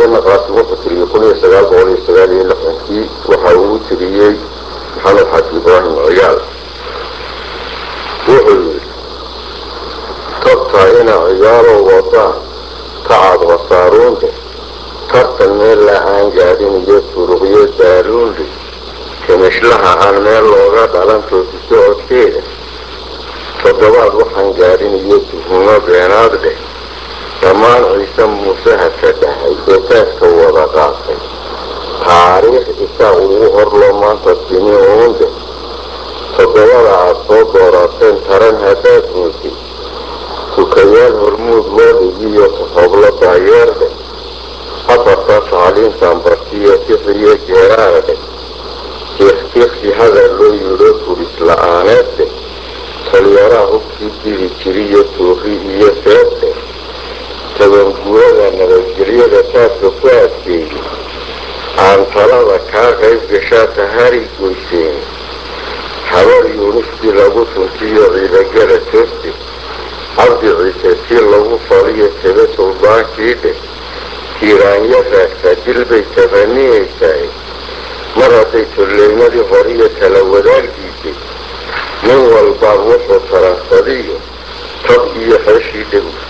naqaasi wuxuu tiriyey kun iyo sagaal boqol iyo sagaal iyo lixdankii waxa uu tiriyey maxamed xaaji ibraahim cigaal wuxuu yidhi tabtaa ina cigaalo wadaan tacab khasaaruunde tartan meel la aan gaadhin iyo turuqyo daaluunle kamashlaha aan meel looga dhalan toosi socodkeeda toddobaad waxaan gaadhin iyo tuhumo beenaad leh dhammaan ciise muuse haka dhahay ee taaska wada qaatay taariikh isaa ugu horloo maanta timi uunde toddobada aad soo doorateen taran haddaad mootay tukayaal hormuud loo dhigiyo kahoblo daayeerde afarta tacliintan bartiyo sixiyo geeraarde tiikhtiikhsi hadal loo yidho furis la-aaneedde talyaraha hubkii dili jiriyo tuuri iyo seebte tabanguurada nabadgelyada taadka ku adkeeyey aan talada kaa qayb gashaa tahari goyseen habar yuunistii lagu tuntiyo ciidagala tooste cabdi ciise tii lagu faliyo tebe suldaankii dheh tiiraanyo raagtaa dilbay tabaniyaysahay mar hadday tolleynadii horiyo kala wadaagdiisay nin walbaa wuxuu taransadiyo tab iyo xeeshii dhegu